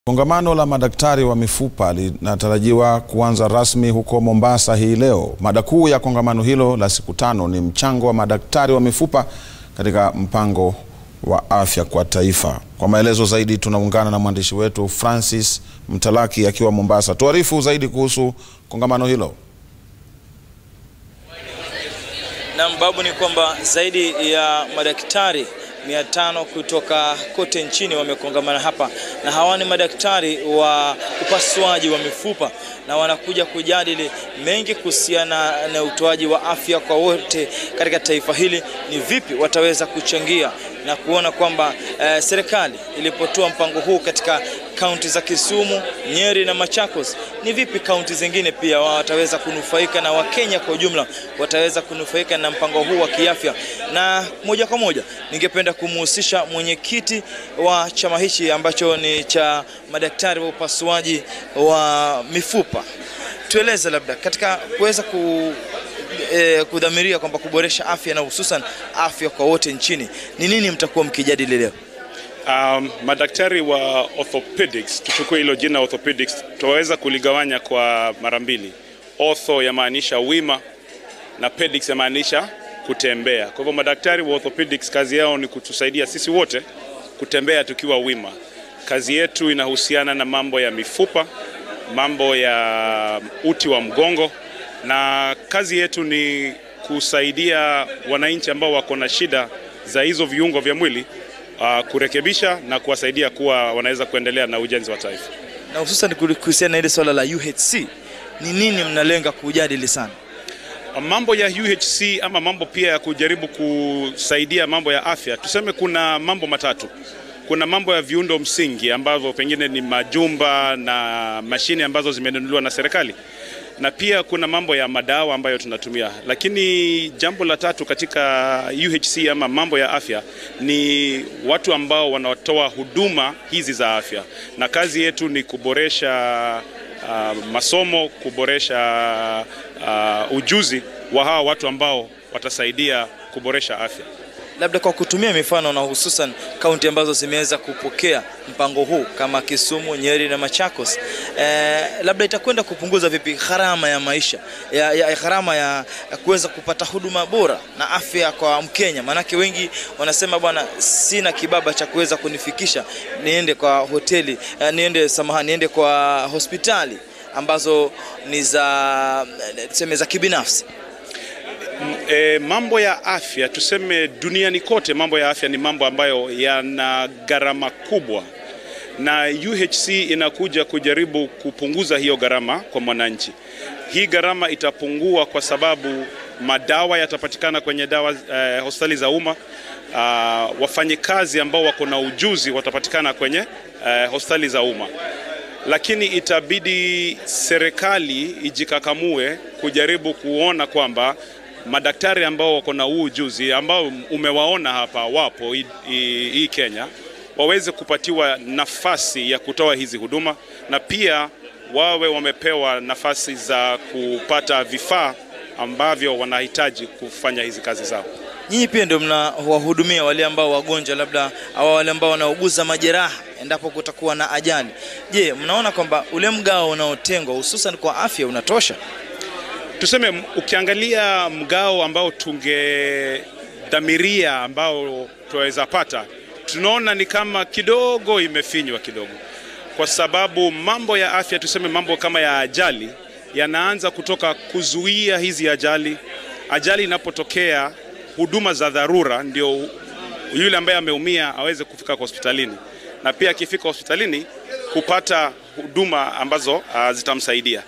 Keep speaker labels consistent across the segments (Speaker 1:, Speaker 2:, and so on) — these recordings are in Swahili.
Speaker 1: Kongamano la madaktari wa mifupa linatarajiwa kuanza rasmi huko Mombasa hii leo. Mada kuu ya kongamano hilo la siku tano ni mchango wa madaktari wa mifupa katika mpango wa afya kwa taifa. Kwa maelezo zaidi tunaungana na mwandishi wetu Francis Mtalaki akiwa Mombasa. Tuarifu zaidi kuhusu kongamano hilo.
Speaker 2: Naam, babu, ni kwamba zaidi ya madaktari mia tano kutoka kote nchini wamekongamana hapa, na hawa ni madaktari wa upasuaji wa mifupa, na wanakuja kujadili mengi kuhusiana na utoaji wa afya kwa wote katika taifa hili. Ni vipi wataweza kuchangia na kuona kwamba eh, serikali ilipotoa mpango huu katika kaunti za Kisumu, Nyeri na Machakos, ni vipi kaunti zingine pia wao wataweza kunufaika na Wakenya kwa ujumla wataweza kunufaika na mpango huu wa kiafya. Na moja kwa moja ningependa kumhusisha mwenyekiti wa chama hichi ambacho ni cha madaktari wa upasuaji wa mifupa. Tueleze labda katika kuweza ku eh, kudhamiria kwamba kuboresha afya na hususan afya kwa wote nchini, ni nini mtakuwa mkijadili leo?
Speaker 3: Um, madaktari wa orthopedics, tuchukue hilo jina orthopedics, tunaweza kuligawanya kwa mara mbili. Ortho yamaanisha wima na pedics yamaanisha kutembea. Kwa hivyo madaktari wa orthopedics kazi yao ni kutusaidia sisi wote kutembea tukiwa wima. Kazi yetu inahusiana na mambo ya mifupa, mambo ya uti wa mgongo, na kazi yetu ni kusaidia wananchi ambao wako na shida za hizo viungo vya mwili uh, kurekebisha na kuwasaidia kuwa wanaweza kuendelea na ujenzi wa taifa.
Speaker 2: Na hususan kuhusiana na ile swala la UHC, ni nini mnalenga kujadili sana?
Speaker 3: Mambo ya UHC ama mambo pia ya kujaribu kusaidia mambo ya afya, tuseme kuna mambo matatu. Kuna mambo ya viundo msingi ambavyo pengine ni majumba na mashine ambazo zimenunuliwa na serikali, na pia kuna mambo ya madawa ambayo tunatumia. Lakini jambo la tatu katika UHC ama mambo ya afya ni watu ambao wanatoa huduma hizi za afya, na kazi yetu ni kuboresha uh, masomo, kuboresha uh, ujuzi wa hawa watu ambao watasaidia kuboresha afya.
Speaker 2: Labda kwa kutumia mifano na hususan kaunti ambazo zimeweza kupokea mpango huu kama Kisumu, Nyeri na Machakos, eh, labda itakwenda kupunguza vipi gharama ya maisha ya, ya gharama ya, ya kuweza kupata huduma bora na afya kwa Mkenya? Maanake wengi wanasema bwana, sina kibaba cha kuweza kunifikisha niende kwa hoteli eh, niende samahani, niende kwa hospitali ambazo ni za tuseme za kibinafsi.
Speaker 3: E, mambo ya afya tuseme duniani kote, mambo ya afya ni mambo ambayo yana gharama kubwa, na UHC inakuja kujaribu kupunguza hiyo gharama kwa mwananchi. Hii gharama itapungua kwa sababu madawa yatapatikana kwenye dawa eh, hospitali za umma. Uh, wafanyikazi ambao wako na ujuzi watapatikana kwenye eh, hospitali za umma lakini itabidi serikali ijikakamue kujaribu kuona kwamba madaktari ambao wako na huu ujuzi ambao umewaona hapa wapo hii Kenya waweze kupatiwa nafasi ya kutoa hizi huduma na pia wawe wamepewa nafasi za kupata vifaa ambavyo wanahitaji kufanya hizi kazi zao.
Speaker 2: Nyinyi pia ndio mnawahudumia wale ambao wagonjwa, labda au wale ambao wanauguza majeraha endapo kutakuwa na ajali. Je, mnaona kwamba ule mgao unaotengwa hususan kwa afya unatosha?
Speaker 3: Tuseme ukiangalia mgao ambao tungedhamiria ambao tunaweza pata, tunaona ni kama kidogo imefinywa kidogo, kwa sababu mambo ya afya, tuseme mambo kama ya ajali yanaanza kutoka kuzuia hizi ajali. Ajali inapotokea, huduma za dharura ndio yule ambaye ameumia aweze kufika kwa hospitalini, na pia akifika hospitalini kupata huduma ambazo uh, zitamsaidia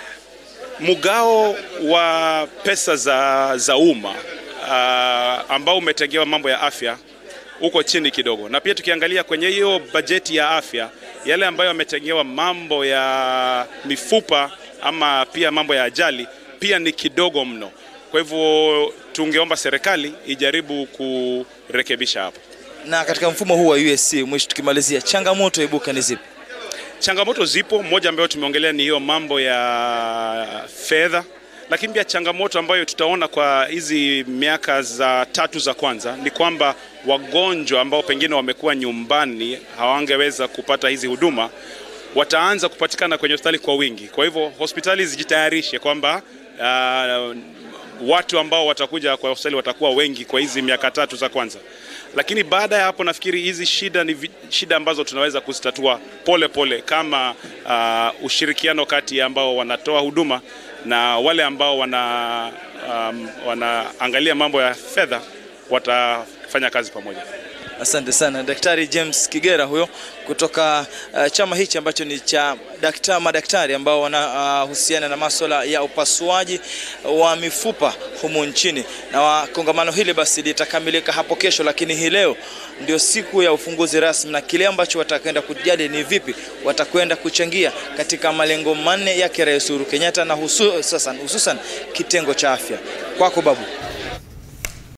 Speaker 3: mgao wa pesa za, za umma uh, ambao umetengewa mambo ya afya uko chini kidogo, na pia tukiangalia kwenye hiyo bajeti ya afya, yale ambayo yametengewa mambo ya mifupa ama pia mambo ya ajali pia ni kidogo mno. Kwa hivyo tungeomba serikali ijaribu kurekebisha hapo.
Speaker 2: Na katika mfumo huu wa USC, mwisho tukimalizia, changamoto ibuka ni zipi?
Speaker 3: Changamoto zipo, moja ambayo tumeongelea ni hiyo mambo ya fedha, lakini pia changamoto ambayo tutaona kwa hizi miaka za tatu za kwanza ni kwamba wagonjwa ambao pengine wamekuwa nyumbani hawangeweza kupata hizi huduma wataanza kupatikana kwenye hospitali kwa wingi. Kwa hivyo hospitali zijitayarishe kwamba uh, watu ambao watakuja kwa hospitali watakuwa wengi kwa hizi miaka tatu za kwanza, lakini baada ya hapo nafikiri hizi shida ni vi- shida ambazo tunaweza kuzitatua pole pole kama uh, ushirikiano kati ya ambao wanatoa huduma na wale ambao wana um, wanaangalia mambo ya fedha watafanya kazi pamoja.
Speaker 2: Asante sana Daktari James Kigera huyo kutoka uh, chama hichi ambacho ni cha dakta, madaktari ambao wanahusiana uh, na masuala ya upasuaji wa mifupa humu nchini, na wa, kongamano hili basi litakamilika hapo kesho, lakini hii leo ndio siku ya ufunguzi rasmi, na kile ambacho watakwenda kujadili ni vipi watakwenda kuchangia katika malengo manne yake Rais Uhuru Kenyatta na hususan hususan kitengo cha afya. Kwako babu.